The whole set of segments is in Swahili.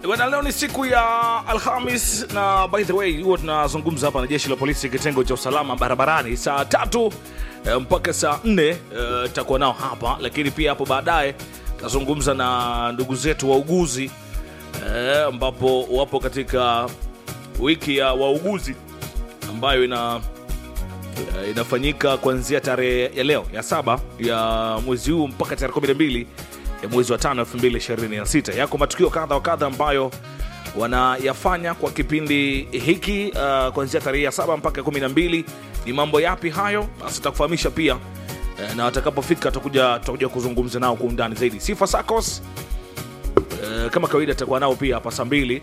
Bwana, leo ni siku ya Alhamis na by the way, huwa tunazungumza hapa na jeshi la polisi kitengo cha usalama barabarani saa tatu eh, mpaka saa nne tutakuwa nao hapa, lakini pia hapo baadaye tutazungumza na ndugu zetu wauguzi eh, ambapo wapo katika wiki ya wauguzi ambayo ina eh, inafanyika kuanzia tarehe ya leo ya saba ya mwezi huu mpaka tarehe 12 ya mwezi wa tano 2026. Yako matukio kadha wa kadha ambayo wanayafanya kwa kipindi hiki uh, kuanzia tarehe ya saba mpaka 12. Ni mambo yapi hayo? Basi tutakufahamisha pia eh, na watakapofika tutakuja tutakuja kuzungumza nao kwa undani zaidi. Sifa Sacos eh, kama kawaida tutakuwa nao pia hapa saa mbili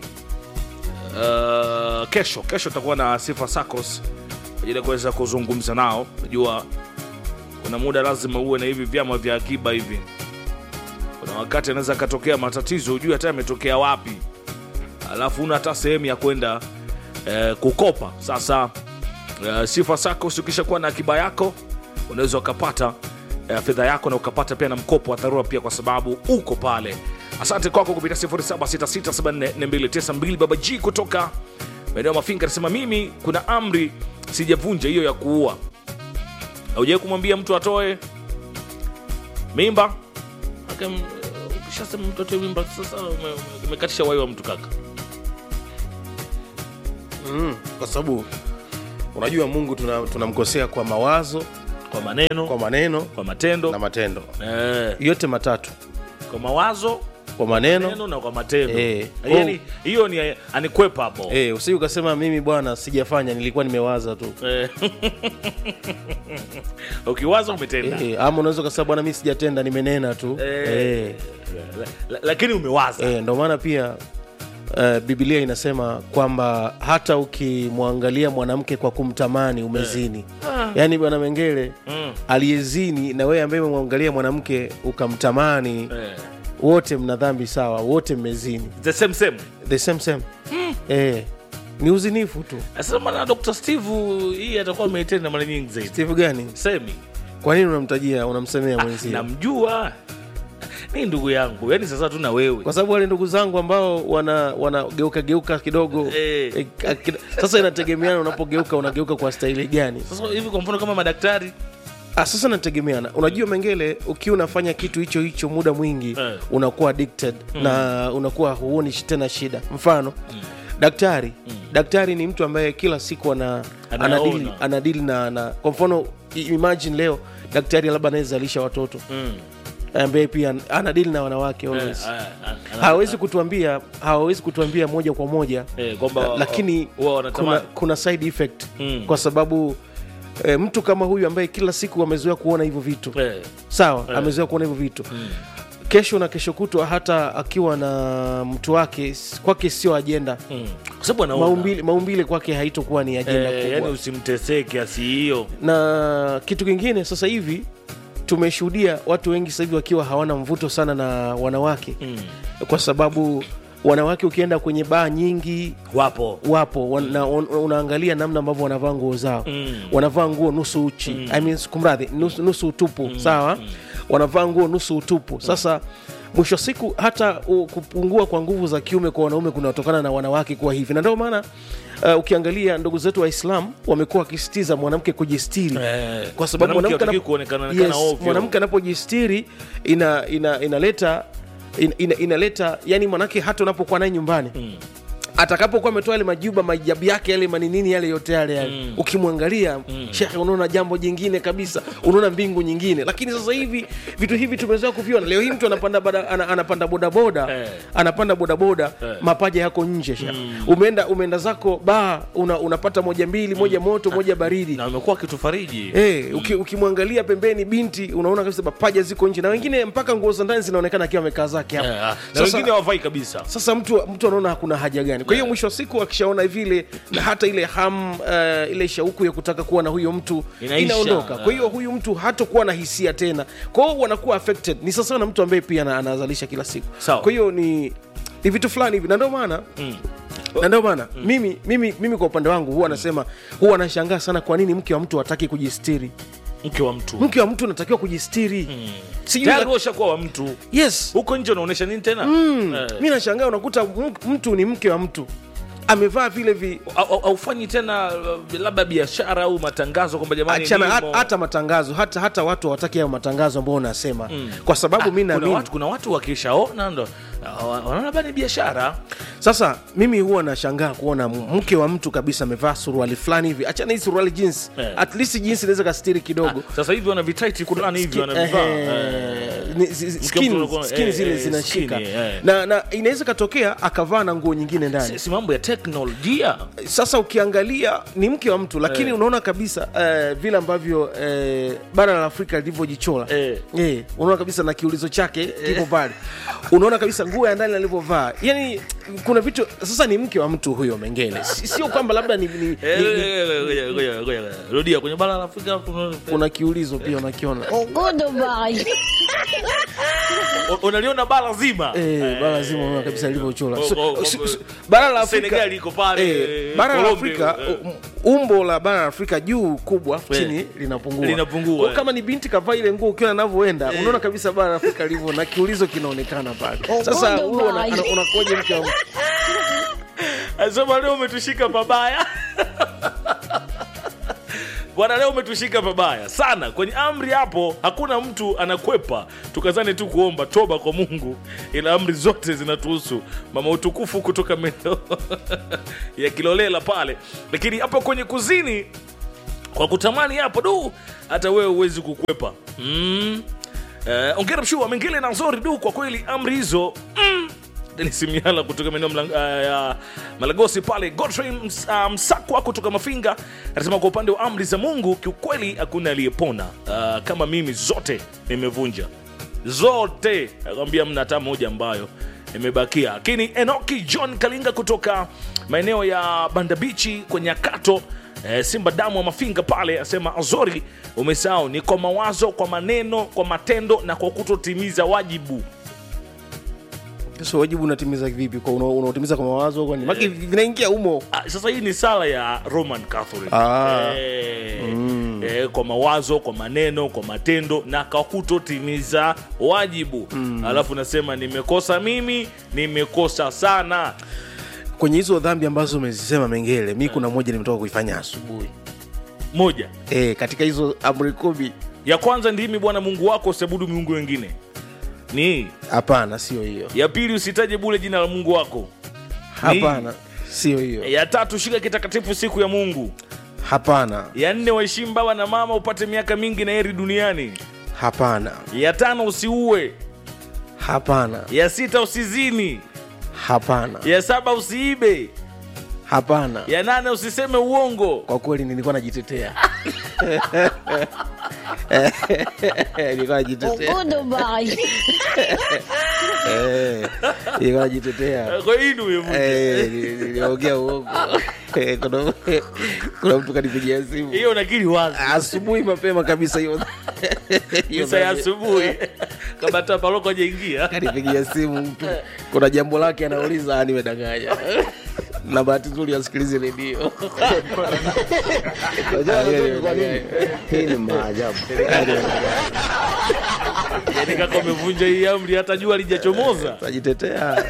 uh, kesho kesho tutakuwa na Sifa Sacos kwa ajili ya kuweza kuzungumza nao. Najua kuna muda lazima uwe na hivi vyama vya akiba hivi. Kuna wakati anaweza akatokea matatizo, hujui hata yametokea wapi, alafu una hata sehemu ya kwenda eh, kukopa. Sasa eh, Sifa Sacos ukisha kuwa na akiba yako unaweza ukapata eh, fedha yako na ukapata pia na mkopo wa dharura pia, kwa sababu uko pale. Asante kwako kupitia 0766744292 Baba G kutoka maeneo ya Mafinga anasema mimi kuna amri sijavunja hiyo ya kuua. Haujawai kumwambia mtu atoe mimba? Aka, m- Ukishasema mtu atoe mimba, sasa ume- ume- umekatisha uhai wa mtu kaka. mm, kwa sababu unajua Mungu tuna- tunamkosea kwa mawazo, Kwa maneno, kwa maneno kwa matendo na matendo, eh, yote matatu, kwa mawazo, kwa maneno maneno na kwa matendo Eh. yani, hiyo ni anikwepa hapo eh, usije ukasema mimi bwana sijafanya, nilikuwa nimewaza tu Eh. ukiwaza umetenda eh, ama unaweza ukasema bwana mimi sijatenda, nimenena tu Eh. eh. La- la- lakini umewaza Eh, ndo maana pia uh, Biblia inasema kwamba hata ukimwangalia mwanamke kwa kumtamani umezini. Yaani bwana Mengele Mm. aliyezini na wewe ambaye umemwangalia mwanamke ukamtamani, Eh. wote mna dhambi sawa, wote mmezini, the same same the same same. Eh, ni uzinifu tu. sasa maana Dr. Steve hii atakuwa ameitenda mara nyingi zaidi Steve gani? semi Kwa nini unamtajia unamsemea mwenzio? namjua ni ndugu yangu yani sasa tu na wewe Kwa sababu wale ndugu zangu ambao wana wanageuka geuka kidogo Eh. eh, akida- sasa inategemeana unapogeuka unageuka kwa staili gani? sasa hivi kwa mfano kama madaktari Ah, sasa nategemeana. Unajua Mengele, ukiwa unafanya kitu hicho hicho muda mwingi Eh. unakuwa addicted na unakuwa huoni shi- tena shida. Mfano daktari daktari ni mtu ambaye kila siku ana Anaona. anadili anadili na, na kwa mfano i- imagine leo daktari labda anayezalisha watoto mm. ambaye pia anadili na wanawake eh, always. ah, ah, ah, hawezi kutuambia hawawezi kutuambia moja kwa moja eh, kwamba La- lakini huwa kuna, wanatamani kuna side effect Mm. kwa sababu e, mtu kama huyu ambaye kila siku amezoea kuona hivyo vitu eh, sawa amezoea kuona hivyo vitu kesho na kesho kutwa hata akiwa na mtu wake s- kwake sio ajenda mm. kwa sababu anaona maumbile, maumbile kwake haitokuwa ni ajenda eh, kubwa yani usimtesee kiasi hiyo na kitu kingine sasa hivi tumeshuhudia watu wengi sasa hivi wakiwa hawana mvuto sana na wanawake mm. kwa sababu wanawake ukienda kwenye baa nyingi wapo wapo wan, na, un, unaangalia namna ambavyo wanavaa nguo zao Mm. wanavaa nguo nusu uchi I mean, kumradhi nusu, nusu utupu sawa wanavaa nguo nusu utupu sasa mwisho wa siku hata u, kupungua kwa nguvu za kiume kwa wanaume kunatokana na wanawake kuwa hivi na ndio maana uh, ukiangalia ndugu zetu waislam wamekuwa wakisitiza mwanamke kujistiri Eh, kwa sababu mwanamke mwanamke hataki anap- kuonekana- onekana yes, ovyo. mwanamke anapojistiri ina, ina, inaleta ina, ina, inaleta yani mwanamke hata unapokuwa naye nyumbani Mm. atakapokuwa ametoa yale majuba majabu yake yale maninini yale yote yale yale Mm. ukimwangalia shekhe unaona jambo jingine kabisa unaona mbingu nyingine lakini sasa hivi vitu hivi tumezoea kuviona leo hii mtu anapanda bada, ana, anapanda bodaboda Eh. anapanda bodaboda Eh. mapaja yako nje shekhe umeenda umeenda zako baa una, unapata moja mbili moja moto moja baridi na wamekuwa wakitufariji Hey, uki, ukimwangalia pembeni binti unaona kabisa mapaja ziko nje na wengine mpaka nguo za ndani zinaonekana akiwa amekaa zake hapo Eh, ah, na Sasa- wengine hawavai kabisa sasa mtu mtu anaona hakuna haja gani kwa hiyo mwisho wa siku akishaona vile na hata ile ham uh, ile shauku ya kutaka kuwa na huyo mtu Inaisha. inaondoka kwa hiyo huyu mtu hatokuwa na hisia tena kwa hiyo wanakuwa affected ni sasa na mtu ambaye pia ana- anazalisha kila siku Sawa. kwa hiyo ni ni vitu fulani hivi na ndio maana Mm. na ndio maana mimi, mimi, mimi kwa upande wangu huwa nasema huwa nashangaa sana kwa nini mke wa mtu hataki kujistiri mke wa mtu mke wa mtu unatakiwa kujistiri sijui tayari la- wewe ushakuwa wa mtu yes huko nje unaonyesha nini tena mm. Eh. mi nashangaa unakuta m- mtu ni mke wa mtu amevaa vile vi Au- au- aufanyi tena uh, labda biashara au matangazo kwamba jamani achana nimo. hat- hata matangazo hata hata watu hawataki hayo matangazo ambao unasema kwa sababu mi kuna naamini watu, kuna watu wakishaona ndo uh, wanaona labda ni biashara sasa mimi huwa nashangaa kuona m- mke wa mtu kabisa amevaa suruali fulani hivi achana hii suruali jeans Eh. at least jeans inaweza kastiri kidogo sasa hivi wana vitaiti fulani hivi wanavivaa Ehe, Eh. ni- zi- zi- Mke skin- mtu anakuwa- skin eh, zile eh, zinashika skin, eh. na, na inaweza katokea akavaa na nguo nyingine ndani Si- si mambo ya teknolojia sasa ukiangalia ni mke wa mtu lakini Eh. unaona kabisa eh, vile ambavyo eh, bara la afrika lilivyojichora Eh. Eh, unaona kabisa na kiulizo chake kipo pale unaona kabisa nguo ya ndani alivyovaa yani kuna vitu sasa ni mke wa mtu huyo mengele Si- sio kwamba labda ni, ni, Eh, ni, ni ngoja, ngoja, ngoja. rudia kwenye bara la afrika kuna- kuna kiulizo pia unakiona Goodbye. U- unaliona bara zima Eh, bara lazima unaona kabisa lilivyochora Oh, So- oh, oh, si- oh. si- bara la Afrika Senegal iko pale, eh, bara la Colombia, Afrika eh. um, umbo la bara la Afrika juu kubwa Eh. chini linapungua Linapungua, Kwa eh. kama ni binti kavaa ile nguo ukiwa anavyoenda unaona kabisa bara la Afrika lilivyo na kiulizo kinaonekana pale sasa Goodbye. huyo una- ana- unakoje mke wa mtu Anasema leo umetushika pabaya bwana, leo umetushika pabaya sana kwenye amri hapo. Hakuna mtu anakwepa, tukazane tu kuomba toba kwa Mungu, ila amri zote zinatuhusu. Mama utukufu kutoka maeneo ya Kilolela pale, lakini hapo kwenye kuzini kwa kutamani hapo du, hata wewe huwezi kukwepa mm. Eh, ongera mshua mengele na nzori du, kwa kweli amri hizo mm. Denis Miala kutoka maeneo Mlang- ah, ya Malagosi pale. Godfrey Ms- ah, Msakwa kutoka Mafinga anasema kwa upande wa amri za Mungu kiukweli hakuna aliyepona. Ah, kama mimi zote nimevunja zote, akwambia mna hata moja ambayo imebakia. Lakini Enoki John Kalinga kutoka maeneo ya Bandabichi kwa Nyakato Eh, Simba damu wa Mafinga pale asema Azori, umesahau ni kwa mawazo, kwa maneno, kwa matendo na kwa kutotimiza wajibu. sasa wajibu unatimiza vipi kwa una- unautimiza kwa mawazo kwani maki vinaingia humo Ah, sasa hii ni sala ya Roman Catholic Ah. eh, eh, kwa mawazo, kwa maneno, kwa matendo na kwa kutotimiza wajibu alafu nasema nimekosa mimi, nimekosa sana. kwenye hizo dhambi ambazo umezisema mengele mi kuna moja nimetoka kuifanya asubuhi Moja e, katika hizo amri kumi ya kwanza, ndimi Bwana Mungu wako, usiabudu miungu wengine. Ni hii. hapana sio hiyo ya pili, usitaje bule jina la Mungu wako. Ni hii. hapana sio hiyo Ya tatu, shika kitakatifu siku ya Mungu. hapana Ya nne, waheshimu baba na mama, upate miaka mingi na heri duniani. hapana Ya tano, usiue. hapana Ya sita, usizini. hapana Ya saba, usiibe. hapana Ya nane, usiseme uongo. kwa kweli nilikuwa najitetea nilikuwa najitetea Goodbye. Eh, nilikuwa najitetea Kwa hii ndio umevunja. Eh, nili- niliongea uongo Eh, kuna- kuna mtu kanipigia simu Hiyo nakiri wazi. asubuhi mapema kabisa hiyo hiyo Misa ya dhambi. asubuhi kama hata paroko hajaingia. kanipigia simu mtu kuna jambo lake anauliza "Ah, nimedanganya na bahati nzuri asikilize redio Hii ni maajabu. Yaani kaka umevunja hii amri hata jua lijachomoza. tajitetea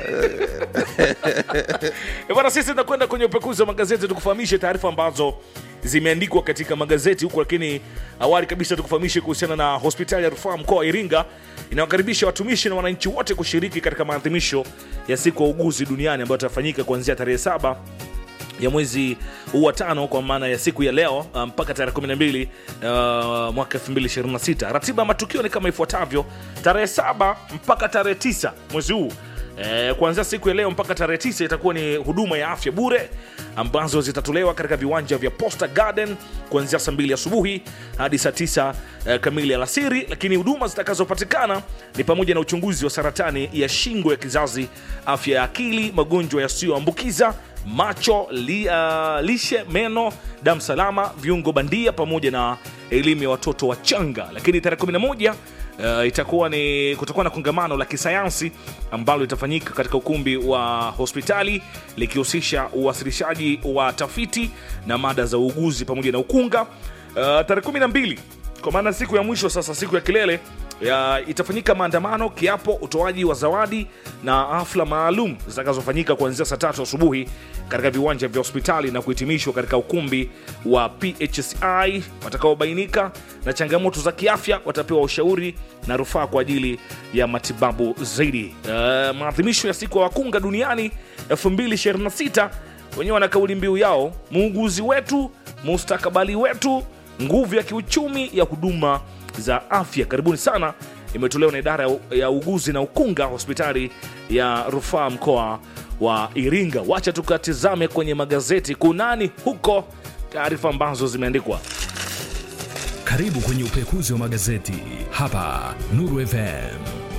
Eh, Bwana, sisi tunakwenda kwenye upekuzi wa magazeti tukufahamishe taarifa ambazo zimeandikwa katika magazeti huku, lakini awali kabisa tukufahamishe kuhusiana na hospitali ya rufaa mkoa wa Iringa inayokaribisha watumishi na wananchi wote kushiriki katika maadhimisho ya siku ya uguzi duniani ambayo itafanyika kuanzia tarehe saba ya mwezi huu wa tano kwa maana ya siku ya leo uh, mpaka tarehe 12 uh, mwaka 2026. Ratiba ya matukio ni kama ifuatavyo: tarehe saba mpaka tarehe tisa mwezi huu Eh, kuanzia siku ya leo mpaka tarehe tisa itakuwa ni huduma ya afya bure ambazo zitatolewa katika viwanja vya Posta Garden kuanzia saa mbili asubuhi hadi saa tisa eh, kamili alasiri. Lakini huduma zitakazopatikana ni pamoja na uchunguzi wa saratani ya shingo ya kizazi, afya ya akili, magonjwa yasiyoambukiza macho li, uh, lishe meno damu salama viungo bandia pamoja na elimu ya watoto wachanga lakini tarehe 11 Uh, itakuwa ni kutakuwa na kongamano la kisayansi ambalo litafanyika katika ukumbi wa hospitali likihusisha uwasilishaji wa tafiti na mada za uuguzi pamoja na ukunga. Uh, tarehe 12 kwa maana siku ya mwisho sasa, siku ya kilele ya, itafanyika maandamano, kiapo, utoaji wa zawadi na hafla maalum zitakazofanyika kuanzia saa tatu asubuhi katika viwanja vya hospitali na kuhitimishwa katika ukumbi wa PHSI. Watakaobainika na changamoto za kiafya watapewa ushauri na rufaa kwa ajili ya matibabu zaidi. Uh, maadhimisho ya siku ya wakunga duniani 2026 wenyewe wana kauli mbiu yao, muuguzi wetu, mustakabali wetu, nguvu ya kiuchumi ya huduma za afya. Karibuni sana, imetolewa na idara ya- ya uguzi na ukunga hospitali ya rufaa mkoa wa Iringa. Wacha tukatizame kwenye magazeti kunani huko, taarifa ambazo zimeandikwa. Karibu kwenye upekuzi wa magazeti hapa Nuru FM.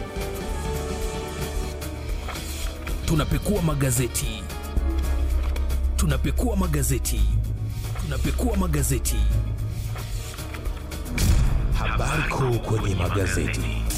Tunapekua magazeti, tunapekua magazeti, tunapekua magazeti. Habari kuu kwenye magazeti.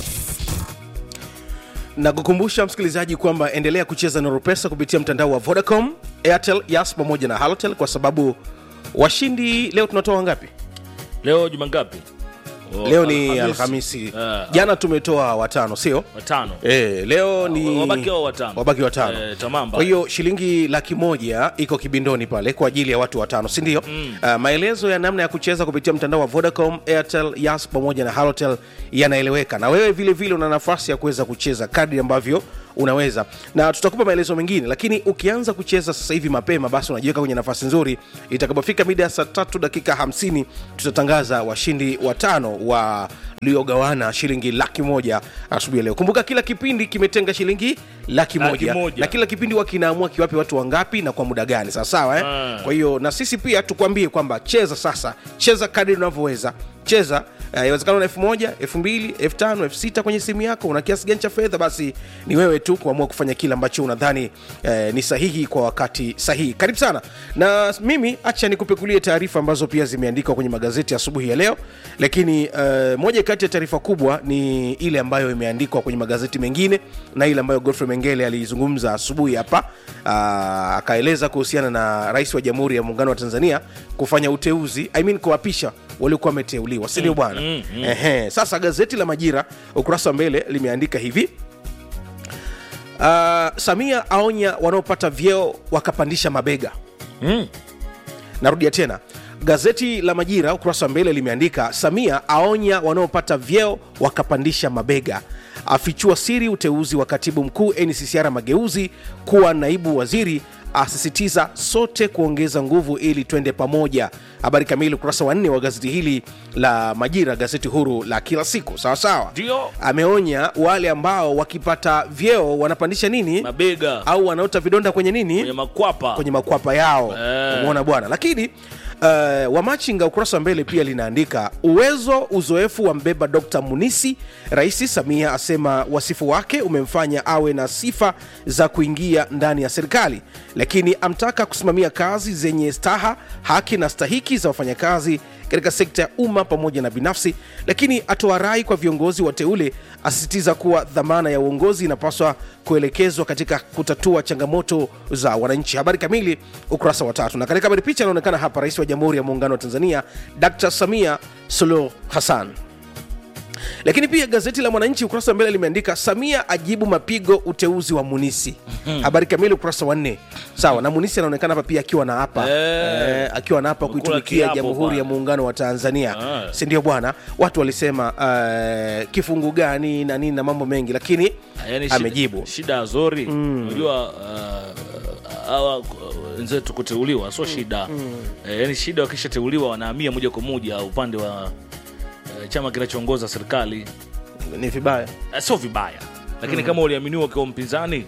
na kukumbusha msikilizaji kwamba endelea kucheza Nuru Pesa kupitia mtandao wa Vodacom, Airtel, Yas pamoja na Halotel kwa sababu washindi leo tunatoa ngapi? Leo juma ngapi? Oh, Leo ni Alhamisi. Ah, Jana tumetoa watano, sio? watano. E, leo ni Wabaki hao watano. wabaki watano. Eh, tamam Kwa hiyo shilingi laki moja iko kibindoni pale kwa ajili ya watu watano, si ndio? Uh, maelezo ya namna ya kucheza kupitia mtandao wa Vodacom, Airtel, Yas pamoja na Halotel yanaeleweka, na wewe vile vile una nafasi ya kuweza kucheza kadri ambavyo unaweza, na tutakupa maelezo mengine, lakini ukianza kucheza sasa hivi mapema, basi unajiweka kwenye nafasi nzuri. Itakapofika mida ya saa tatu dakika hamsini tutatangaza washindi watano wa liogawana shilingi laki moja asubuhi ya leo. Kumbuka kila kipindi kimetenga shilingi laki Laki moja, moja. na kila kipindi huwa kinaamua kiwape watu wangapi na kwa muda gani, sawa sawa eh? Ah. Kwa hiyo na sisi pia tukwambie kwamba cheza sasa, cheza kadri unavyoweza cheza. Uh, iwezekana una elfu moja elfu mbili elfu tano elfu sita kwenye simu yako, una kiasi gani cha fedha, basi ni wewe tu kuamua kufanya kile ambacho unadhani eh, ni sahihi kwa wakati sahihi. Karibu sana na mimi, acha nikupekulie taarifa ambazo pia zimeandikwa kwenye magazeti asubuhi ya leo, lakini eh, moja kati ya taarifa kubwa ni ile ambayo imeandikwa kwenye magazeti mengine na ile ambayo Godfrey Mengele alizungumza asubuhi hapa ah, akaeleza kuhusiana na rais wa Jamhuri ya Muungano wa Tanzania kufanya uteuzi I mean kuwapisha waliokuwa wameteuliwa, si ndio bwana? Ehe, sasa gazeti la Majira ukurasa wa mbele limeandika hivi Ah, Samia aonya wanaopata vyeo wakapandisha mabega. Narudia tena, gazeti la Majira ukurasa wa mbele limeandika Samia aonya wanaopata vyeo wakapandisha mabega, afichua siri uteuzi wa katibu mkuu NCCR Mageuzi kuwa naibu waziri, asisitiza sote kuongeza nguvu ili twende pamoja. Habari kamili ukurasa wa nne wa gazeti hili la Majira, gazeti huru la kila siku. Sawa sawa, Ndio. ameonya wale ambao wakipata vyeo wanapandisha nini Mabega au wanaota vidonda kwenye nini kwenye makwapa. kwenye makwapa yao Eh. umeona bwana lakini Uh, wamachinga ukurasa wa mbele pia linaandika uwezo uzoefu wa mbeba dr munisi rais samia asema wasifu wake umemfanya awe na sifa za kuingia ndani ya serikali lakini amtaka kusimamia kazi zenye staha haki na stahiki za wafanyakazi katika sekta ya umma pamoja na binafsi lakini atoa rai kwa viongozi wateule asisitiza kuwa dhamana ya uongozi inapaswa kuelekezwa katika kutatua changamoto za wananchi habari kamili ukurasa wa tatu na katika habari picha anaonekana hapa rais wa jamhuri ya muungano wa tanzania dr samia suluhu hassan lakini pia gazeti la mwananchi ukurasa wa mbele limeandika samia ajibu mapigo uteuzi wa munisi habari kamili ukurasa wa nne sawa na munisi anaonekana hapa pia akiwa na hapa Eh. eh, akiwa na hapa Amekula kuitumikia kiapo jamhuri bwana. ya muungano wa tanzania Ah. si ndio bwana watu walisema uh, kifungu gani na nini na mambo mengi lakini Yani shida- amejibu shida azori unajua uh, hawa uh, wenzetu kuteuliwa sio shida Eh, yani shida wakishateuliwa wanahamia moja kwa moja upande wa uh, chama kinachoongoza serikali ni vibaya Eh, sio vibaya lakini kama uliaminiwa ukiwa mpinzani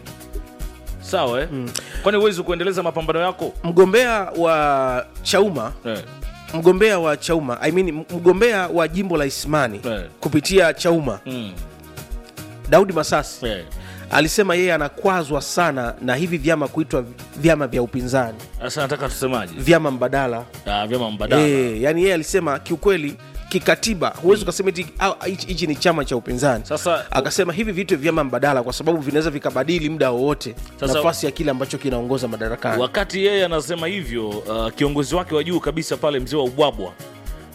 sawa eh? kwani huwezi kuendeleza mapambano yako mgombea wa chauma eh. mgombea wa chauma I mean, mgombea wa jimbo la ismani Eh. kupitia chauma mm. daudi masasi eh. alisema yeye anakwazwa sana na hivi vyama kuitwa vyama vya upinzani sasa nataka tusemaje vyama mbadala Ah, vyama mbadala e, yani yeye alisema kiukweli kikatiba huwezi ukasema eti au, hichi hichi ni chama cha upinzani Sasa- akasema hivi vitu vyama mbadala kwa sababu vinaweza vikabadili muda wowote Sasa- nafasi ya kile ambacho kinaongoza madarakani wakati yeye anasema hivyo uh, kiongozi wake wa juu kabisa pale mzee wa ubwabwa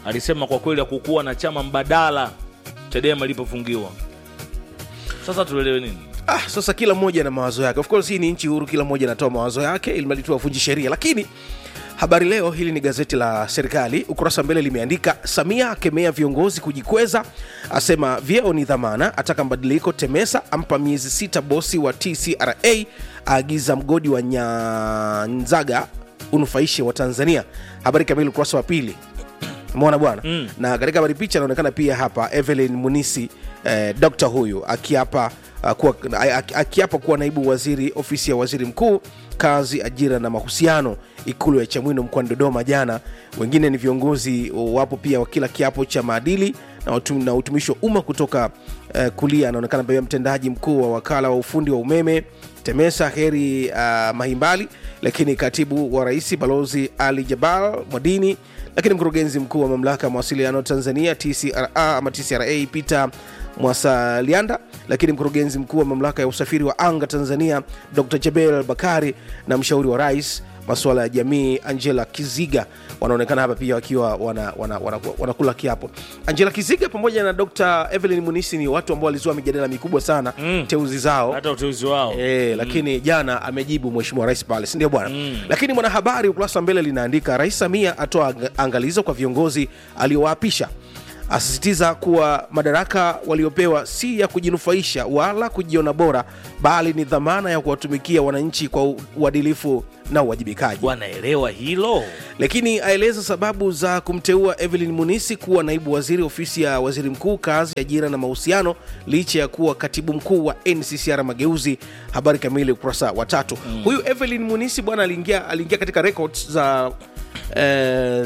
alisema kwa kweli hakukuwa na chama mbadala Chadema ilipofungiwa. Sasa tuelewe nini? ah, sasa kila mmoja na mawazo yake of course hii ni nchi huru kila mmoja anatoa mawazo yake ili mradi tu avunji sheria lakini habari leo hili ni gazeti la serikali ukurasa mbele limeandika samia akemea viongozi kujikweza asema vyeo ni dhamana ataka mabadiliko temesa ampa miezi sita bosi wa tcra aagiza mgodi wa nyanzaga unufaishe wa tanzania habari kamili ukurasa wa pili mona bwana mm. na katika habari picha anaonekana pia hapa evelyn munisi eh, dokta huyu akiapa uh, kuwa, aki- akiapa kuwa naibu waziri ofisi ya waziri mkuu kazi ajira na mahusiano ikulu ya chamwino mkoani dodoma jana wengine ni viongozi wapo pia wakila kiapo cha maadili na, utum, na utumishi wa umma kutoka uh, kulia anaonekana pia mtendaji mkuu wa wakala wa ufundi wa umeme temesa heri uh, mahimbali lakini katibu wa rais balozi ali jabal mwadini lakini mkurugenzi mkuu wa mamlaka ya mawasiliano tanzania tcra ama tcra peter mwasalianda lakini mkurugenzi mkuu wa mamlaka ya usafiri wa anga tanzania dr jabel bakari na mshauri wa rais masuala ya jamii angela kiziga wanaonekana hapa pia wakiwa wanakula wana, wana, wana wanakula kiapo angela kiziga pamoja na dr evelyn munisi ni watu ambao walizua mijadala mikubwa sana mm. teuzi zao Hata uteuzi wao E, lakini jana amejibu mheshimiwa rais pale sindio bwana mm. lakini mwanahabari ukurasa wa mbele linaandika rais samia atoa ang- angalizo kwa viongozi aliowaapisha asisitiza kuwa madaraka waliopewa si ya kujinufaisha wala kujiona bora bali ni dhamana ya kuwatumikia wananchi kwa u- uadilifu na uwajibikaji wanaelewa hilo. lakini aeleza sababu za kumteua evelyn munisi kuwa naibu waziri ofisi ya waziri mkuu kazi ajira na mahusiano licha ya kuwa katibu mkuu wa nccr mageuzi habari kamili ukurasa wa tatu mm. huyu evelyn munisi bwana aliingia aliingia katika records za eh,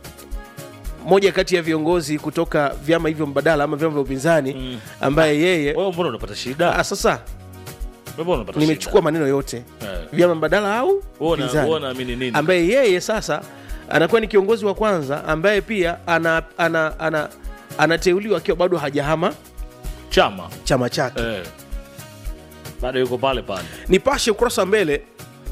moja kati ya viongozi kutoka vyama hivyo mbadala ama vyama vya upinzani mm. ambaye yeye Wewe mbona unapata shida? ah, sasa Wewe mbona unapata nimechukua maneno yote Eh. vyama mbadala au Wewe una- upinzani. wewe unaamini nini? ambaye yeye sasa anakuwa ni kiongozi wa kwanza ambaye pia ana, ana, ana, anateuliwa akiwa bado hajahama chama chama chake eh. Bado yuko pale pale. nipashe ukurasa wa mbele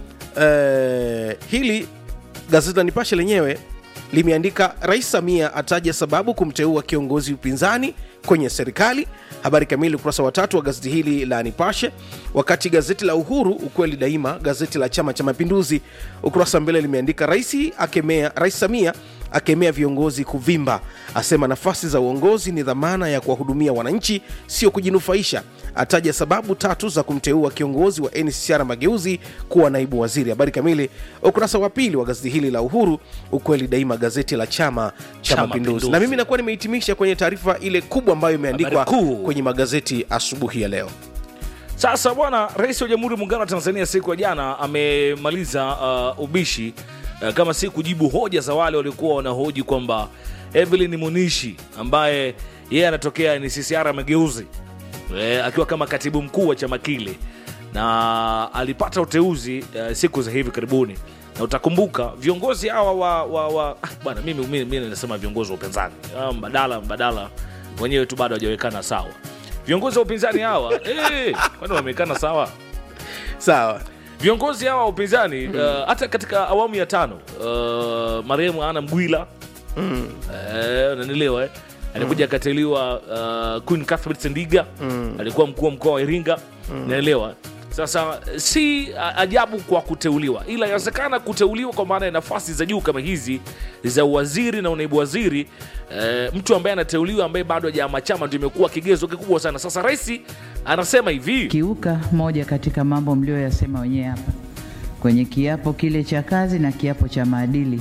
eh, hili gazeti la nipashe lenyewe limeandika rais samia ataja sababu kumteua kiongozi upinzani kwenye serikali habari kamili ukurasa wa tatu wa gazeti hili la nipashe wakati gazeti la uhuru ukweli daima gazeti la chama cha mapinduzi ukurasa wa mbele limeandika rais akemea rais samia akemea viongozi kuvimba asema nafasi za uongozi ni dhamana ya kuwahudumia wananchi sio kujinufaisha ataja sababu tatu za kumteua kiongozi wa ncr mageuzi kuwa naibu waziri habari kamili ukurasa wa pili wa gazeti hili la uhuru ukweli daima gazeti la chama cha Cha mapinduzi Mapinduzi. na mimi nakuwa nimehitimisha kwenye taarifa ile kubwa ambayo imeandikwa Habari kuu. kwenye magazeti asubuhi ya leo Sasa bwana, rais wa Jamhuri ya Muungano wa Tanzania siku ya jana amemaliza uh, ubishi uh, kama si kujibu hoja za wale waliokuwa wanahoji kwamba Evelyn Munishi ambaye yeye anatokea ni CCR Mageuzi eh, akiwa kama katibu mkuu wa chama kile na alipata uteuzi uh, siku za hivi karibuni na utakumbuka viongozi hawa wa, wa, wa ah, bwana mimi, mimi, mimi nasema viongozi wa upinzani Ah, mbadala mbadala wenyewe tu bado hawajawekana sawa viongozi wa upinzani hawa eh, kwani wamewekana sawa sawa viongozi hawa wa upinzani uh, hata katika awamu ya tano uh, marehemu ana mgwila mm. uh, unanielewa eh? alikuja akateuliwa uh, Queen Cuthbert Sendiga alikuwa mkuu wa mkoa wa Iringa naelewa sasa si a- ajabu kwa kuteuliwa ila inawezekana kuteuliwa kwa maana ya nafasi za juu kama hizi za uwaziri na unaibu waziri eh, mtu ambaye anateuliwa ambaye bado hajahama chama ndio imekuwa kigezo kikubwa sana sasa rais anasema hivi kiuka moja katika mambo mlioyasema wenyewe hapa kwenye kiapo kile cha kazi na kiapo cha maadili,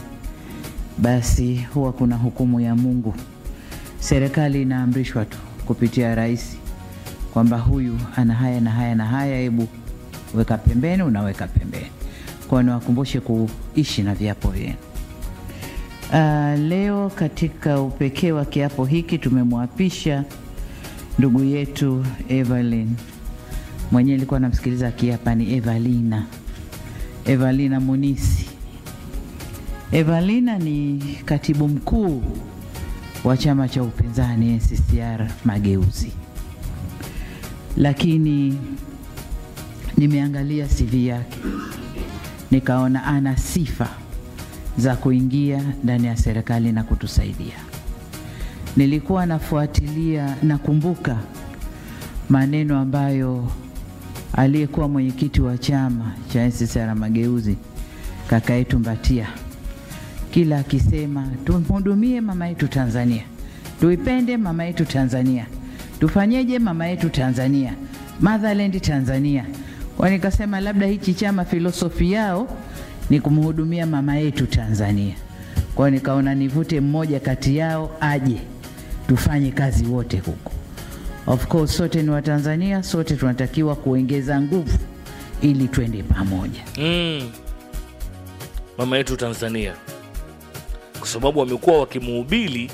basi huwa kuna hukumu ya Mungu. Serikali inaamrishwa tu kupitia rais kwamba huyu ana haya na haya na haya, hebu weka pembeni, unaweka pembeni. Kwa niwakumbushe kuishi na viapo vyenu. Uh, leo katika upekee wa kiapo hiki tumemwapisha ndugu yetu Evelyn mwenyewe ilikuwa namsikiliza akiapa ni Evalina, Evalina Munisi. Evalina ni katibu mkuu wa chama cha upinzani NCCR Mageuzi, lakini nimeangalia CV yake nikaona ana sifa za kuingia ndani ya serikali na kutusaidia. nilikuwa nafuatilia, nakumbuka maneno ambayo aliyekuwa mwenyekiti wa chama cha NCCR Mageuzi kaka yetu Mbatia kila akisema tumhudumie mama yetu Tanzania, tuipende mama yetu Tanzania, tufanyeje mama yetu Tanzania, motherland Tanzania. Kwa nikasema labda hichi chama filosofi yao ni kumhudumia mama yetu Tanzania. Kwa nikaona nivute mmoja kati yao aje tufanye kazi wote huko. Of course sote ni Watanzania, sote tunatakiwa kuongeza nguvu ili twende pamoja. mm. mama yetu Tanzania, kwa sababu wamekuwa wakimuhubiri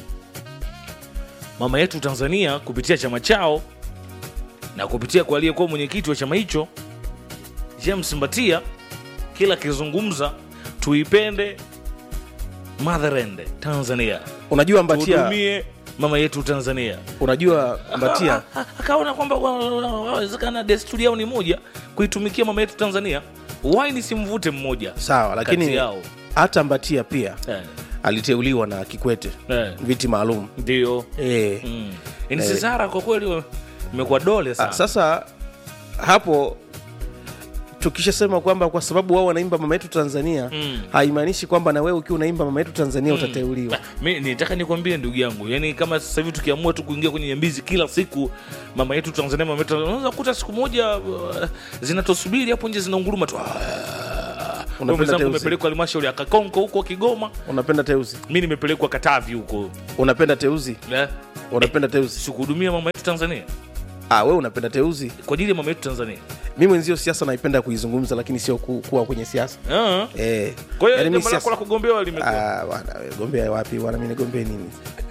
mama yetu Tanzania kupitia chama chao na kupitia kwa aliyekuwa mwenyekiti wa chama hicho James Mbatia, kila akizungumza tuipende motherland Tanzania, unajua mbatia tuhudumie mama yetu Tanzania. unajua mbatia Ah, ah, akaona kwamba wa- wa- wawezekana desturi yao ni moja kuitumikia mama yetu Tanzania, why nisimvute mmoja sawa kati lakini yao hata mbatia pia eh, aliteuliwa na kikwete eh, viti maalum ndio e. mm. NCCR kwa kweli imekuwa dole sana. Ah, sasa hapo tukishasema kwamba kwa sababu wao wanaimba mama yetu Tanzania Mm. haimaanishi kwamba na wewe ukiwa unaimba mama yetu Tanzania utateuliwa. Ah, mi nitaka nikwambie ndugu yangu, yani kama sasa hivi tukiamua tu kuingia kwenye nyambizi kila siku, mama yetu Tanzania, mama yetu Tanzania, unaweza kukuta siku moja uh, zinatosubiri hapo nje zinaunguruma tu. Ah, Unapenda mwenzangu teuzi. umepelekwa halmashauri ya Kakonko huko Kigoma, Unapenda teuzi, mi nimepelekwa Katavi huko unapenda teuzi, eh, unapenda teuzi. sikuhudumia mama yetu Tanzania Ah, wewe unapenda teuzi. kwa ajili ya mama yetu Tanzania. Mimi mwenzio siasa naipenda kuizungumza, lakini sio ku, kuwa kwenye siasa Ah, eh. kwa hiyo yaani mimi jambo lako la siasa- kugombea limekuwa Ah, bwana wewe, gombea wapi bwana? Mimi nigombee nini?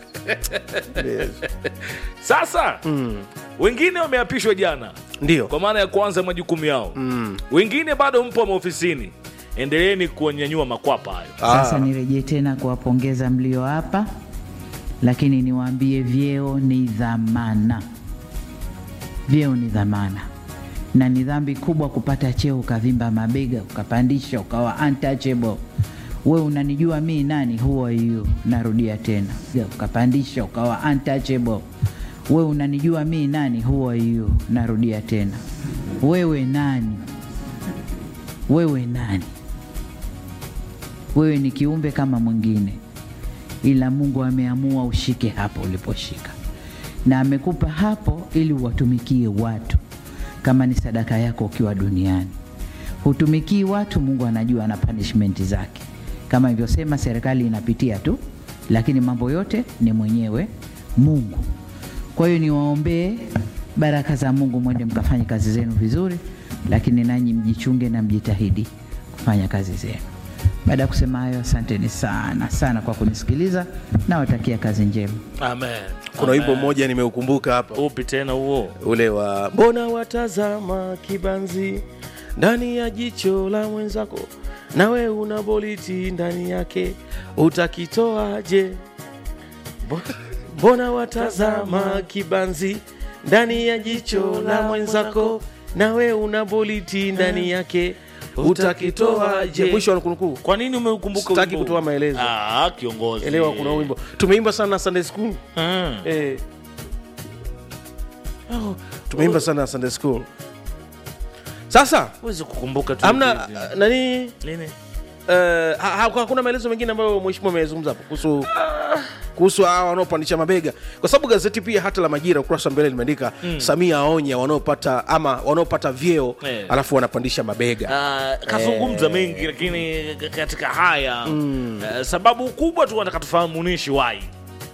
Yes. sasa. Wengine wameapishwa jana Ndio. kwa maana ya kuanza majukumu yao Mm. wengine bado mpo maofisini, endeleeni kunyanyua makwapa hayo. Sasa Ah, nirejee tena kuwapongeza mlio hapa, lakini niwaambie vyeo ni dhamana. Vyeo ni dhamana, na ni dhambi kubwa kupata cheo ukavimba mabega ukapandisha ukawa untouchable. We unanijua mi nani? Who are you? Narudia tena, ukapandisha ukawa untouchable. We unanijua mi nani? Who are you? Narudia tena, wewe nani? Wewe nani? wewe ni kiumbe kama mwingine, ila Mungu ameamua ushike hapo uliposhika, na amekupa hapo ili uwatumikie watu kama ni sadaka yako ukiwa duniani. Hutumikii watu, Mungu anajua na punishment zake. Kama ilivyosema, serikali inapitia tu, lakini mambo yote ni mwenyewe Mungu. Kwa hiyo niwaombee baraka za Mungu, mwende mkafanye kazi zenu vizuri, lakini nanyi mjichunge na mjitahidi kufanya kazi zenu. Baada ya kusema hayo, asanteni sana sana kwa kunisikiliza, nawatakia kazi njema. Amen. kuna wimbo Amen. mmoja nimeukumbuka hapa upi tena huo? ule wa mbona watazama kibanzi ndani ya jicho la mwenzako nawe una boliti ndani yake utakitoaje mbona watazama kibanzi ndani ya jicho la mwenzako nawe una boliti ndani yake utakitoaje mwisho wa nukunukuu Kwa nini umeukumbuka Sitaki wimbo huu? kutoa maelezo. Ah, kiongozi. elewa kuna wimbo tumeimba sana sunday school Ah. eh. oh, tumeimba sana sunday school sasa Huwezi kukumbuka tu. amna hivi. uh, nani Nini? uh, ha- ha- hakuna maelezo mengine ambayo mheshimiwa amezungumza hapo kuhusu kuhusu hawa wanaopandisha mabega kwa sababu gazeti pia hata la majira ukurasa wa mbele limeandika samia aonya wanaopata ama wanaopata vyeo Eh. alafu wanapandisha mabega Ah, kazungumza mengi lakini k- katika haya eh, sababu kubwa tu nataka tufahamu munishi wai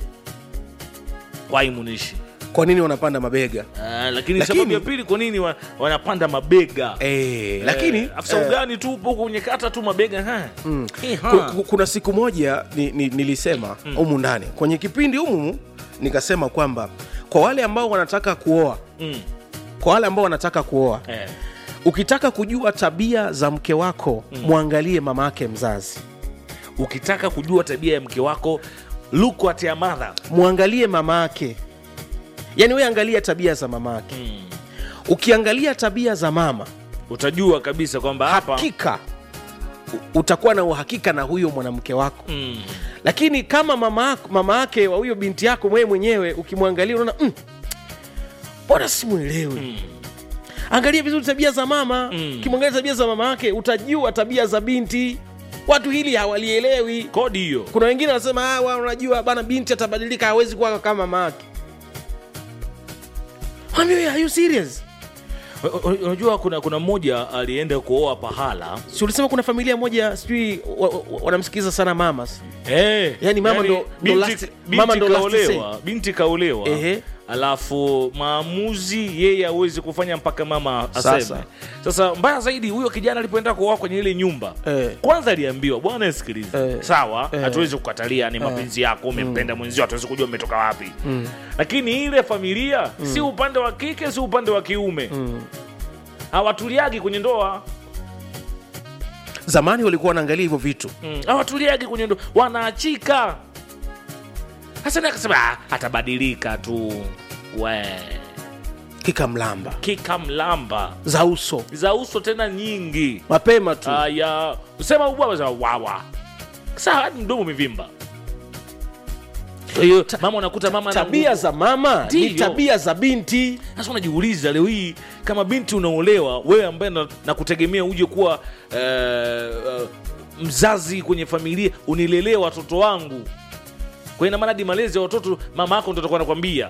wai munishi kwa nini wanapanda mabega Ah, lakini, Lakini- sababu ya pili kwa nini wa, wanapanda mabega eh, lakini Eh, afisa eh, ugani tu upo kwenye kata tu mabega ha. Eh, ha. Ku- ku- kuna siku moja ni, ni, nilisema humu ndani kwenye kipindi humu nikasema kwamba kwa wale ambao wanataka kuoa Mm, kwa wale ambao wanataka kuoa eh, ukitaka kujua tabia za mke wako mwangalie mama yake mzazi ukitaka kujua tabia ya mke wako look at your mother mwangalie mama yake yaani we angalia tabia za mama yake mm. ukiangalia tabia za mama utajua kabisa kwamba hapa hakika u- utakuwa na uhakika na huyo mwanamke wako Mm. lakini kama mama yako- mama yake wa huyo binti yako mwewe mwenyewe ukimwangalia unaona "Mm, mbona simwelewi Mm. angalia vizuri tabia za mama Mm. ukimwangalia tabia za mama yake utajua tabia za binti watu hili hawalielewi kodi hiyo kuna wengine wanasema "Ah, wa- unajua bana binti atabadilika hawezi kuwa kama mama yake Mwambie, are you serious U- u- unajua kuna kuna mmoja alienda kuoa pahala si ulisema kuna familia moja sijui wa- wa- wanamsikiliza sana mama Eh, Yani mama ndo- ndo binti, last- binti mama ndo last kaolewa, binti kaolewa Ehe. alafu maamuzi yeye hawezi kufanya mpaka mama aseme Sasa. sasa mbaya zaidi huyo kijana alipoenda kuoa kwenye ile nyumba Eh. kwanza aliambiwa bwana sikiliza Eh. sawa Eh. hatuwezi kukatalia ni mapenzi yako umempenda mwenzio hatuwezi kujua umetoka wapi lakini ile familia si upande wa kike si upande wa kiume hawatuliagi kwenye ndoa zamani walikuwa wanaangalia hivyo vitu Mm, hawatuliagi kwenye ndo wanaachika hasa naye akasema "Ah, atabadilika tu we kikamlamba kika mlamba za uso za uso tena nyingi mapema tu aya sema ubwa sema wawa saa hadi mdomo umevimba kwa hiyo mama unakuta mama ana tabia nguvu. za mama ni Ndivyo. tabia za binti sasa unajiuliza leo hii kama binti unaolewa wewe ambaye na, na kutegemea uje kuwa eh, eh, mzazi kwenye familia unilelee watoto wangu kwa ina maana hadi malezi ya watoto mama yako ndo atakuwa anakwambia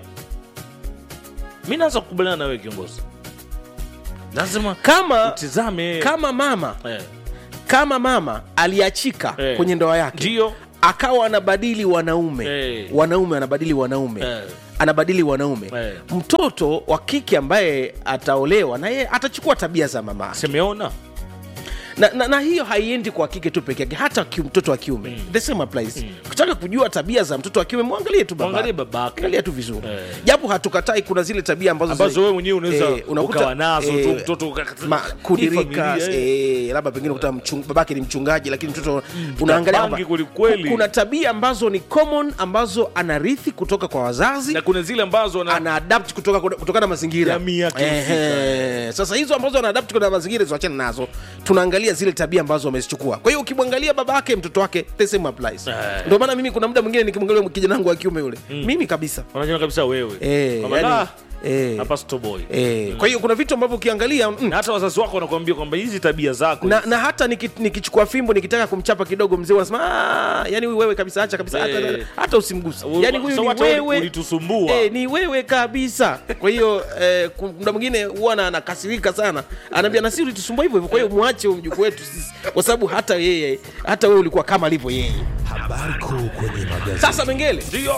mi naanza kukubaliana na wewe kiongozi lazima kama utizame kama mama eh, kama mama aliachika Eh. kwenye ndoa yake ndio akawa anabadili wanaume Eh. wanaume anabadili wanaume Eh. anabadili wanaume Eh. mtoto wa kike ambaye ataolewa na yeye atachukua tabia za mama semeona na, na, na hiyo haiendi kwa kike tu peke yake hata ki, mtoto wa kiume mm. the same applies ukitaka kujua tabia za mtoto wa kiume mwangalie tu baba. Mwangalie babake. angalia tu vizuri Eh. japo hatukatai kuna zile tabia ambazo ambazo zi- wewe mwenyewe unaweza eh, unakuta- ukawa nazo tu eh, mtoto uka- ma, hii kudirika familia, eh. eh, labda pengine kuta mchung, babake ni mchungaji lakini mtoto unaangalia bangi kwamba kwelikweli. ku- kuna tabia ambazo ni common ambazo anarithi kutoka kwa wazazi na kuna zile ambazo na, ana adapt kutoka kutokana na mazingira Jamii yake Ehe. sasa hizo ambazo ana adapt kutokana na mazingira ziwachane nazo tunaangalia zile tabia ambazo wamezichukua kwa hiyo ukimwangalia baba yake mtoto wake the same applies Eh. ndio maana mimi kuna muda mwingine nikimwangalia kijana wangu wa kiume yule mimi kabisa unajua kabisa wewe Eh, Kwamba, yani, "Ah, eh, hapa stoboy eh. kwa hiyo kuna vitu ambavyo ukiangalia mm, na hata wazazi wako wanakuambia kwamba hizi tabia zako na, na hata niki- nikichukua fimbo nikitaka kumchapa kidogo mzee wanasema "Ah, yani huyu wewe kabisa acha kabisa hata, Eh. hata usimguse U- yani huyu so ni hata uli- wewe ulitusumbua. eh, ni wewe kabisa kwa hiyo eh, ku- muda mwingine huwa na- anakasirika sana anaambia nasi ulitusumbua hivyo hivyo kwa hiyo mwache huyu mjukuu wetu sisi kwa sababu hata yeye hata wewe ulikuwa kama alivyo yeye Habari kuu kwenye magazeti. sasa mengele ndio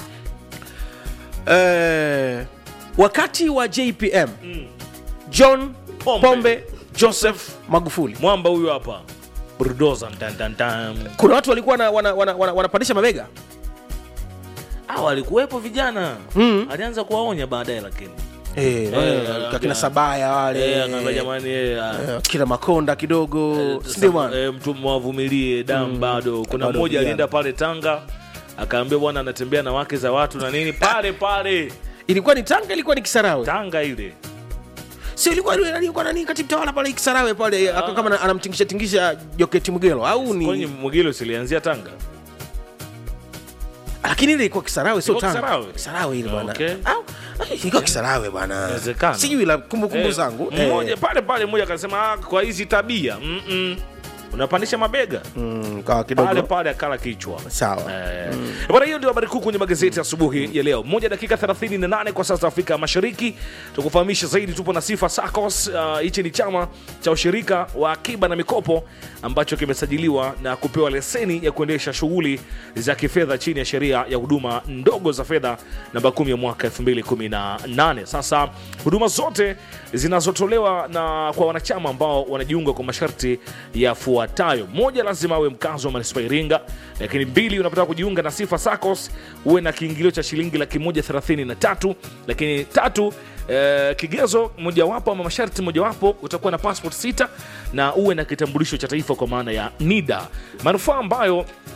eh, wakati wa jpm john Pombe. pombe, joseph magufuli mwamba huyu hapa bulldozer tan tan tan kuna watu walikuwa wana, wana, wana, wana, wanapandisha mabega ah walikuwepo vijana Mm. alianza kuwaonya baadaye lakini Eh, Eh, wale, anaambia- kakina sabaya wale eh akaambia jamani eh, ah, eh, kina makonda kidogo eh, sindio bwana eh, mtu mwavumilie damu bado kuna Bado mmoja vijana. alienda pale Tanga akaambia bwana anatembea na wake za watu na nini pale pale ilikuwa ni tanga ilikuwa ni kisarawe Tanga ile sio ilikuwa ile alikuwa nani katibu tawala pale kisarawe pale aka kama ana- anamtingisha tingisha joketi mgelo au kwenye ni Mwigilo silianzia Tanga lakini ile ilikuwa kisarawe sio Ilikuwa tanga Kisarawe? kisarawe ile bwana Okay. au ilikuwa kisarawe bwana Inawezekana. sijui la kumbukumbu Eh, zangu mmoja eh, pale pale mmoja akasema "Ah, kwa hizi tabia mm -mm. unapandisha mabega mm, kawa pale kidogo pale akala kichwa sawa Eh, bwana hiyo ndio habari kuu kwenye magazeti asubuhi ya leo moja dakika 38 kwa sasa afrika mashariki tukufahamisha zaidi tupo na sifa sacos Ah, hichi ni chama cha ushirika wa akiba na mikopo ambacho kimesajiliwa na kupewa leseni ya kuendesha shughuli za kifedha chini ya sheria ya huduma ndogo za fedha namba 10 ya mwaka 2018 sasa huduma zote zinazotolewa na kwa wanachama ambao wanajiunga kwa masharti yafuatayo moja lazima awe mkazi wa manispaa ya iringa lakini mbili unapotaka kujiunga na sifa sacos uwe na kiingilio cha shilingi laki moja thelathini na tatu lakini tatu eh, kigezo mojawapo ama masharti mojawapo utakuwa na passport sita na uwe na kitambulisho cha taifa kwa maana ya nida manufaa ambayo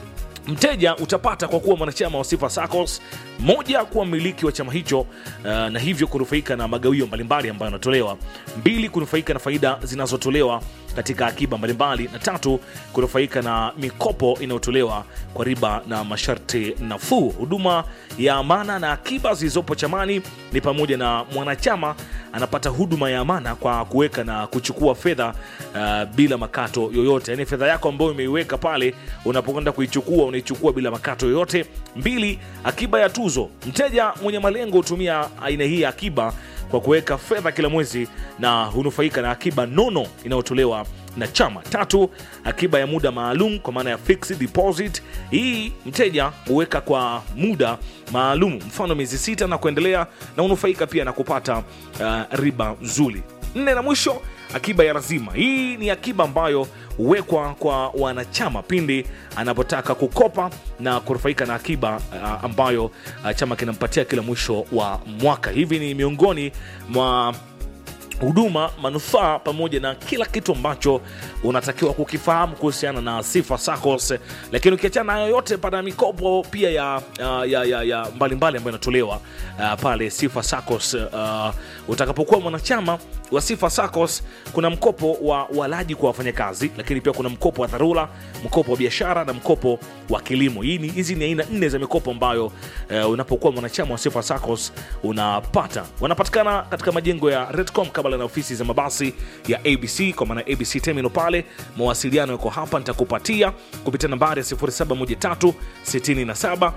mteja utapata kwa kuwa mwanachama wa Sifa SACCOS, moja, kuwa mmiliki wa chama hicho uh, na hivyo kunufaika na magawio mbalimbali ambayo yanatolewa; mbili, kunufaika na faida zinazotolewa katika akiba mbalimbali; na tatu, kunufaika na mikopo inayotolewa kwa riba na masharti nafuu. Huduma ya amana na akiba zilizopo chamani ni pamoja na mwanachama anapata huduma ya amana kwa kuweka na kuchukua fedha uh, bila makato yoyote, yaani fedha yako ambayo umeiweka pale, unapokwenda kuichukua unaichukua bila makato yoyote. Mbili, akiba ya tuzo. Mteja mwenye malengo hutumia aina hii ya akiba kwa kuweka fedha kila mwezi na hunufaika na akiba nono inayotolewa na chama. Tatu, akiba ya muda maalum kwa maana ya fixed deposit. Hii mteja huweka kwa muda maalum, mfano miezi sita na kuendelea, na hunufaika pia na kupata uh, riba nzuri. Nne na mwisho, akiba ya lazima. Hii ni akiba ambayo huwekwa kwa wanachama pindi anapotaka kukopa na kunufaika na akiba uh, ambayo uh, chama kinampatia kila mwisho wa mwaka. Hivi ni miongoni mwa huduma manufaa pamoja na kila kitu ambacho unatakiwa kukifahamu kuhusiana na Sifa SACCOS. Lakini ukiachana na hayo yote, pana mikopo pia ya, ya, ya, ya, ya mbalimbali ambayo inatolewa uh, pale Sifa SACCOS. Uh, utakapokuwa mwanachama wa Sifa SACCOS, kuna mkopo wa walaji kwa wafanyakazi, lakini pia kuna mkopo wa dharura, mkopo wa biashara na mkopo wa kilimo. Hii ni hizi ni aina nne za mikopo ambayo uh, unapokuwa mwanachama wa Sifa SACCOS unapata. Wanapatikana katika majengo ya Redcom kabla na ofisi za mabasi ya ABC kwa maana ABC Terminal pale. Mawasiliano yako hapa, nitakupatia kupitia nambari ya 0713 67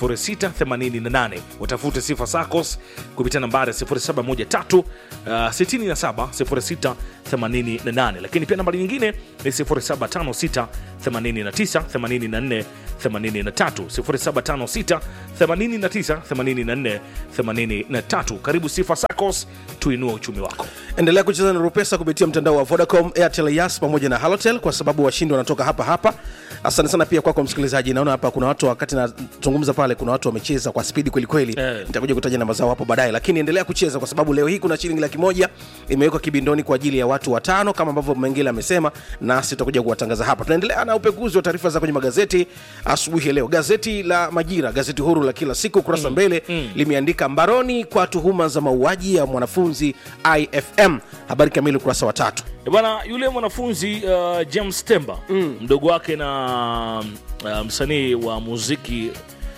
0688. Utafute Sifa SACCOS kupitia nambari ya 0713 uh, 67 0688, lakini pia nambari nyingine ni 0756 89 84 83 0756 89 84 83. Karibu Sifa SACCOS, tuinue uchumi wako. endelea kucheza na rupesa kupitia mtandao wa vodacom airtel yas pamoja na halotel kwa sababu washindi wanatoka hapa hapa asante sana pia kwako msikilizaji naona hapa kuna watu wakati nazungumza pale kuna watu wamecheza kwa spidi kwelikweli Eh. nitakuja kutaja namba zao hapo baadaye lakini endelea kucheza kwa sababu leo hii kuna shilingi laki moja imewekwa kibindoni kwa ajili ya watu watano kama ambavyo mengine amesema nasi tutakuja kuwatangaza hapa tunaendelea na upekuzi wa taarifa za kwenye magazeti asubuhi ya leo gazeti la majira gazeti huru la kila siku kurasa mbele limeandika mbaroni kwa tuhuma za mauaji ya mwanafunzi ifm habari kamili ukurasa wa tatu Eh, Bwana yule mwanafunzi uh, James Temba mdogo wake na uh, msanii wa muziki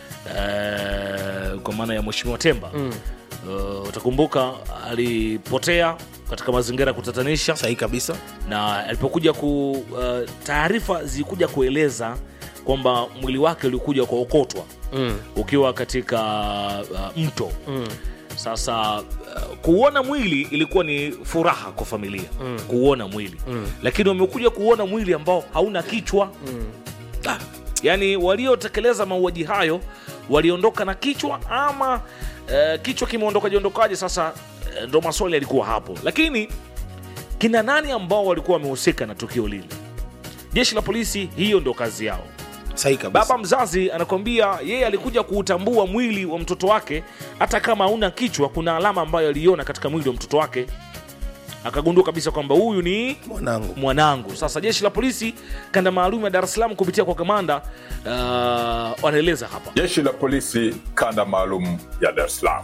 uh, kwa maana ya Mheshimiwa Temba uh, utakumbuka alipotea katika mazingira ya kutatanisha sahihi kabisa na alipokuja ku uh, taarifa zilikuja kueleza kwamba mwili wake ulikuja kuokotwa mm. ukiwa katika uh, mto mm. sasa uh, kuuona mwili ilikuwa ni furaha kwa familia mm. kuuona mwili mm. lakini wamekuja kuuona mwili ambao hauna kichwa mm. ah, yaani waliotekeleza mauaji hayo waliondoka na kichwa ama uh, kichwa kimeondoka jiondokaje sasa uh, ndo maswali yalikuwa hapo lakini kina nani ambao walikuwa wamehusika na tukio lile jeshi la polisi hiyo ndo kazi yao sahihi kabisa baba mzazi anakwambia yeye alikuja kuutambua mwili wa mtoto wake hata kama hauna kichwa kuna alama ambayo aliona katika mwili wa mtoto wake akagundua kabisa kwamba huyu ni mwanangu mwanangu sasa jeshi la polisi kanda maalum ya dar es salaam kupitia kwa kamanda uh, wanaeleza hapa Jeshi la polisi kanda maalum ya Dar es Salaam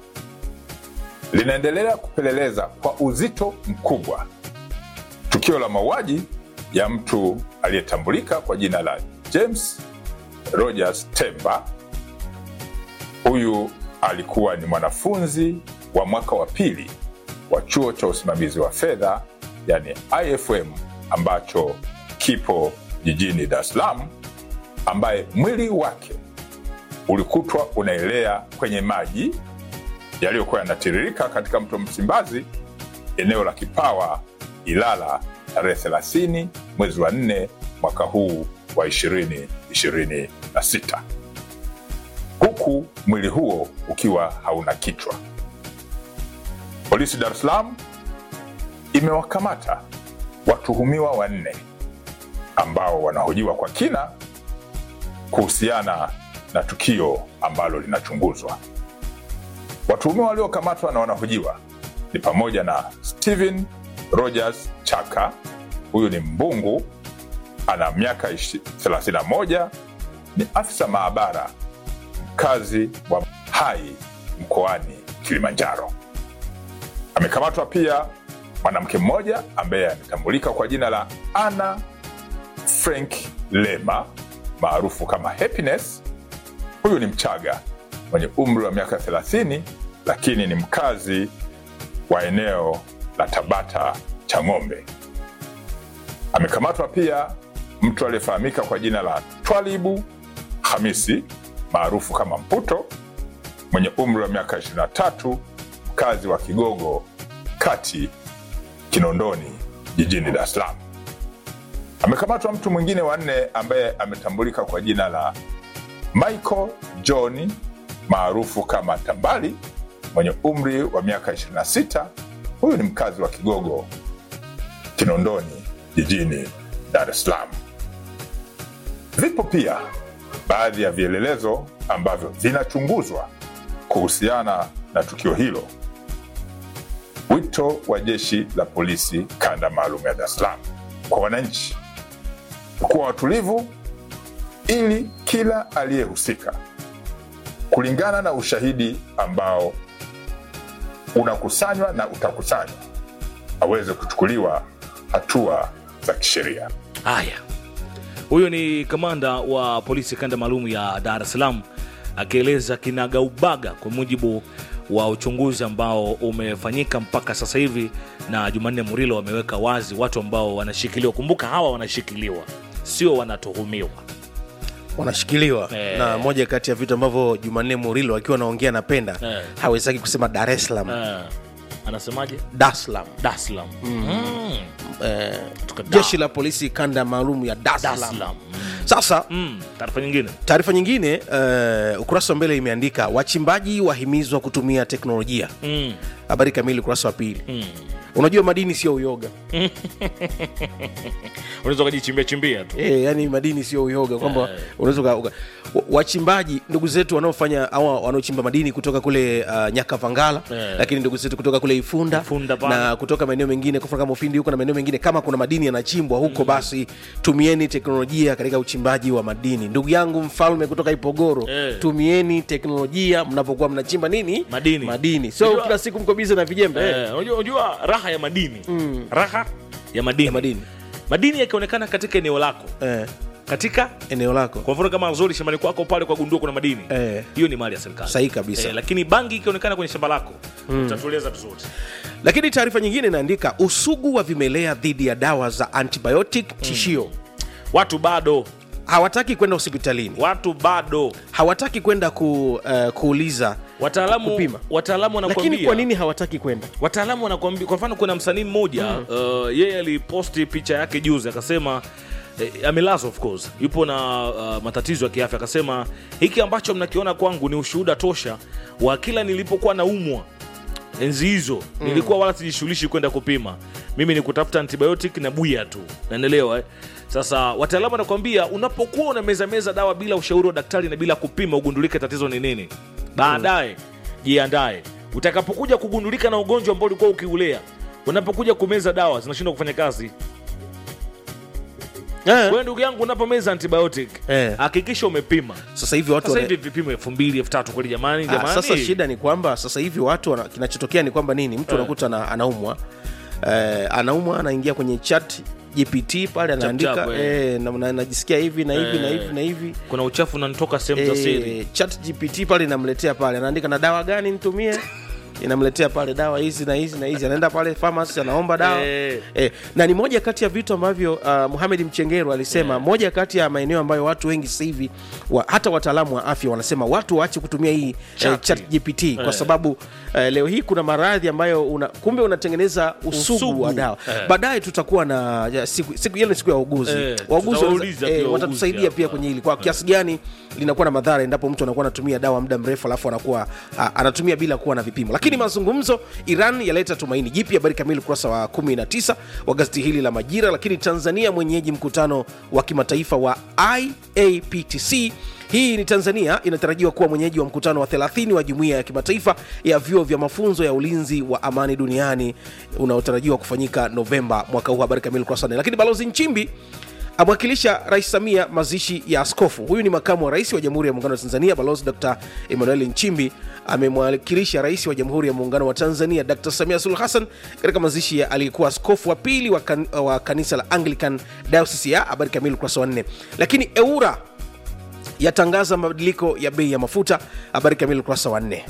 linaendelea kupeleleza kwa uzito mkubwa tukio la mauaji ya mtu aliyetambulika kwa jina la James Rogers Temba. Huyu alikuwa ni mwanafunzi wa mwaka wa pili wa chuo cha usimamizi wa fedha yani IFM ambacho kipo jijini Dar es Salaam, ambaye mwili wake ulikutwa unaelea kwenye maji yaliyokuwa yanatiririka katika mto Msimbazi, eneo la Kipawa, Ilala, tarehe 30 mwezi wa 4 mwaka huu wa 2026 huku mwili huo ukiwa hauna kichwa. Polisi Dar es Salaam imewakamata watuhumiwa wanne ambao wanahojiwa kwa kina kuhusiana na tukio ambalo linachunguzwa. Watuhumiwa waliokamatwa na wanahojiwa ni pamoja na Steven Rogers Chaka, huyu ni mbungu, ana miaka ishi- 31, ni afisa maabara mkazi wa Hai mkoani Kilimanjaro. Amekamatwa pia mwanamke mmoja ambaye ametambulika kwa jina la Anna Frank Lema maarufu kama Happiness. Huyu ni Mchaga mwenye umri wa miaka 30 lakini ni mkazi wa eneo la Tabata Chang'ombe. Amekamatwa pia mtu aliyefahamika kwa jina la Twalibu Hamisi maarufu kama Mputo mwenye umri wa miaka 23 mkazi wa Kigogo kati Kinondoni jijini Dar es Salaam. Amekamatwa mtu mwingine wa nne ambaye ametambulika kwa jina la Michael John maarufu kama Tambali mwenye umri wa miaka 26. Huyu ni mkazi wa Kigogo Kinondoni jijini Dar es Salaam. Vipo pia baadhi ya vielelezo ambavyo vinachunguzwa kuhusiana na tukio hilo. Wito wa jeshi la polisi kanda maalum ya Dar es Salaam kwa wananchi kuwa watulivu ili kila aliyehusika kulingana na ushahidi ambao unakusanywa na utakusanywa aweze kuchukuliwa hatua za kisheria. Haya, huyo ni kamanda wa polisi kanda maalum ya Dar es Salaam akieleza kinagaubaga kwa mujibu wa uchunguzi ambao umefanyika mpaka sasa hivi, na Jumanne Murilo wameweka wazi watu ambao wanashikiliwa. Kumbuka hawa wanashikiliwa, sio wanatuhumiwa. wanashikiliwa Eh. na moja kati ya vitu ambavyo jumanne murilo akiwa anaongea napenda Eh. hawezaki kusema dar es salaam Eh, anasemaje? dar es salaam Dar es Salaam. Mm. eh, Kutoka Dar- jeshi la polisi kanda maalum ya dar es Dar es salaam Salaam. sasa Mm. Taarifa nyingine taarifa nyingine uh, ukurasa wa mbele imeandika wachimbaji wahimizwa kutumia teknolojia mm. habari kamili ukurasa wa pili Mm. unajua madini sio uyoga unaweza ukajichimbia chimbia tu e, yani madini sio uyoga kwamba Eh. unaweza uka- uka- wa- wachimbaji ndugu zetu wanaofanya au wanaochimba madini kutoka kule uh, nyakavangala Eh. lakini ndugu zetu kutoka kule ifunda, Ifunda pale. na kutoka maeneo mengine kwa mfano kama ufindi huko na maeneo mengine kama kuna madini yanachimbwa huko basi tumieni teknolojia katika uchimbaji wa madini ndugu yangu mfalme kutoka ipogoro Eh. tumieni teknolojia mnapokuwa mnachimba nini Madini. madini so Unajua- kila siku mko bize na vijembe eh. Eh, unajua, unajua raha ya madini raha ya madini. Ya madini. madini yakionekana katika eneo lako Eh, katika eneo lako kwa mfano kama zuri shambani kwako pale kwa gundua kuna madini Eh. hiyo ni mali ya serikali Sahihi kabisa. eh, lakini bangi ikionekana kwenye shamba lako utatueleza vizuri lakini taarifa nyingine inaandika usugu wa vimelea dhidi ya dawa za antibiotic tishio watu bado hawataki kwenda hospitalini watu bado hawataki kwenda ku, uh, kuuliza wataalamu kupima wataalamu lakini wanakuambia kwa nini hawataki kwenda wataalamu wanakuambia kwa mfano kuna msanii mmoja uh, yeye aliposti picha yake juzi akasema eh, amelazwa of course yupo na uh, matatizo ya kiafya akasema hiki ambacho mnakiona kwangu ni ushuhuda tosha wa kila nilipokuwa naumwa enzi hizo nilikuwa wala sijishughulishi kwenda kupima mimi ni kutafuta antibiotic na buya tu naendelewa eh? sasa wataalamu wanakuambia unapokuwa unamezameza dawa bila ushauri wa daktari na bila kupima ugundulike tatizo ni nini baadaye jiandae utakapokuja kugundulika na ugonjwa ambao ulikuwa ukiulea unapokuja kumeza dawa zinashindwa kufanya kazi eh. wewe ndugu yangu unapomeza antibiotic Eh. hakikisha umepima sasa hivi watu sasa wana- hivi vipimo elfu mbili elfu tatu kweli jamani Ah, jamani sasa shida ni kwamba sasa hivi watu wana, kinachotokea ni kwamba nini mtu anakuta ana, anaumwa eh, anaumwa anaingia kwenye chat gpt pale anaandika chap, eh. eh, na- na- najisikia hivi na hivi na Eh. hivi na hivi kuna uchafu unanitoka sehemu za siri eh, chat gpt pale inamletea pale anaandika na dawa gani nitumie inamletea pale dawa hizi na hizi na hizi anaenda pale pharmacy anaomba dawa Eh. eh, na ni moja kati ya vitu ambavyo uh, Muhamed Mchengero alisema moja kati ya maeneo ambayo watu wengi sasa hivi wa, hata wataalamu wa afya wanasema watu waache kutumia hii eh, Chati. chat GPT kwa Eh. sababu eh, leo hii kuna maradhi ambayo una, kumbe unatengeneza usugu, Usugu. wa dawa Eh. baadaye tutakuwa na ya, siku, siku ile ni siku ya wauguzi Eh, wauguzi tutawauliza wanaweza- pia eh, wauguzi watatusaidia hapa. pia kwenye hili kwa kiasi gani linakuwa na madhara endapo mtu anakuwa anatumia dawa muda mrefu alafu anakuwa a, anatumia bila kuwa na vipimo lakini mazungumzo iran yaleta tumaini jipya habari kamili ukurasa wa 19 wa gazeti hili la majira lakini tanzania mwenyeji mkutano wa kimataifa wa iaptc hii ni tanzania inatarajiwa kuwa mwenyeji wa mkutano wa 30 wa jumuiya ya kimataifa ya vyuo vya mafunzo ya ulinzi wa amani duniani unaotarajiwa kufanyika novemba mwaka huu habari kamili ukurasa wa nne. lakini balozi nchimbi amwakilisha rais samia mazishi ya askofu huyu ni makamu wa rais wa jamhuri ya muungano wa tanzania balozi dr emmanuel nchimbi amemwakilisha rais wa jamhuri ya muungano wa tanzania dr samia suluhu hassan katika mazishi ya aliyekuwa askofu wa pili wa, kan, wa kanisa la anglican diocese ya habari kamili ukurasa wa nne lakini eura yatangaza mabadiliko ya bei ya mafuta habari kamili ukurasa wa nne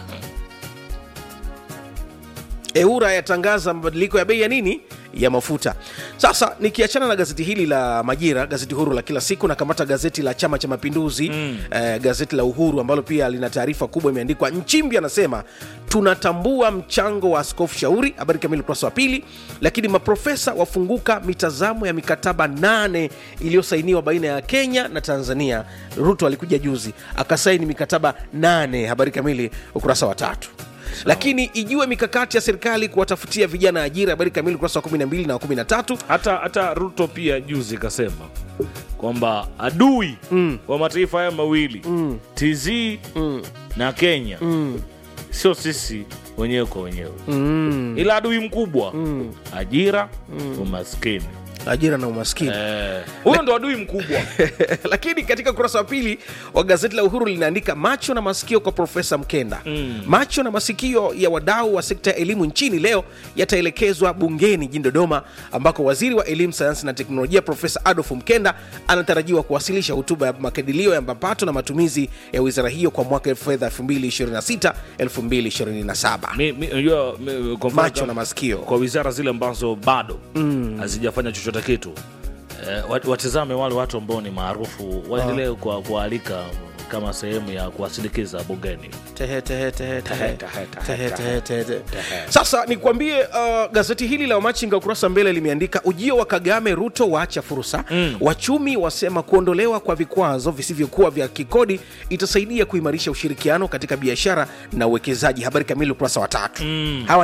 eura yatangaza mabadiliko ya bei ya nini ya mafuta sasa nikiachana na gazeti hili la majira gazeti huru la kila siku nakamata gazeti la chama cha mapinduzi mm. eh, gazeti la uhuru ambalo pia lina taarifa kubwa imeandikwa nchimbi anasema tunatambua mchango wa askofu shauri habari kamili ukurasa wa pili lakini maprofesa wafunguka mitazamo ya mikataba nane iliyosainiwa baina ya kenya na tanzania ruto alikuja juzi akasaini mikataba nane habari kamili ukurasa wa tatu lakini ijue mikakati ya serikali kuwatafutia vijana ajira habari kamili ukurasa wa 12 na wa 13 hata hata ruto pia juzi kasema kwamba adui mm. wa mataifa haya mawili mm. tz mm. na kenya mm. sio sisi wenyewe kwa wenyewe mm. ila adui mkubwa mm. ajira mm. umaskini ajira na umaskini Eh, huyo ndo adui mkubwa lakini katika ukurasa wa pili wa gazeti la uhuru linaandika macho na masikio kwa profesa mkenda mm. macho na masikio ya wadau wa sekta ya elimu nchini leo yataelekezwa bungeni jijini dodoma ambako waziri wa elimu sayansi na teknolojia profesa adolf mkenda anatarajiwa kuwasilisha hotuba ya makadirio ya mapato na matumizi ya wizara hiyo kwa mwaka fedha 2026 2027 Mi- mi- unajua, mi- kwa mfano Macho kama- na masikio. kwa wizara zile ambazo bado hazijafanya chochote kitu eh, wat- watizame wale watu ambao ni maarufu waendelee kwa- kuwaalika kama sehemu ya kuwasindikiza bungeni Tehe, tehe, tehe, tehe. Tehe, tehe, Tehe, tehe, tehe, tehe, tehe. sasa nikwambie uh, gazeti hili la wamachinga ukurasa mbele limeandika ujio wa kagame ruto waacha fursa mm. wachumi wasema kuondolewa kwa vikwazo visivyokuwa vya kikodi itasaidia kuimarisha ushirikiano katika biashara na uwekezaji habari kamili ukurasa wa tatu mm. hawa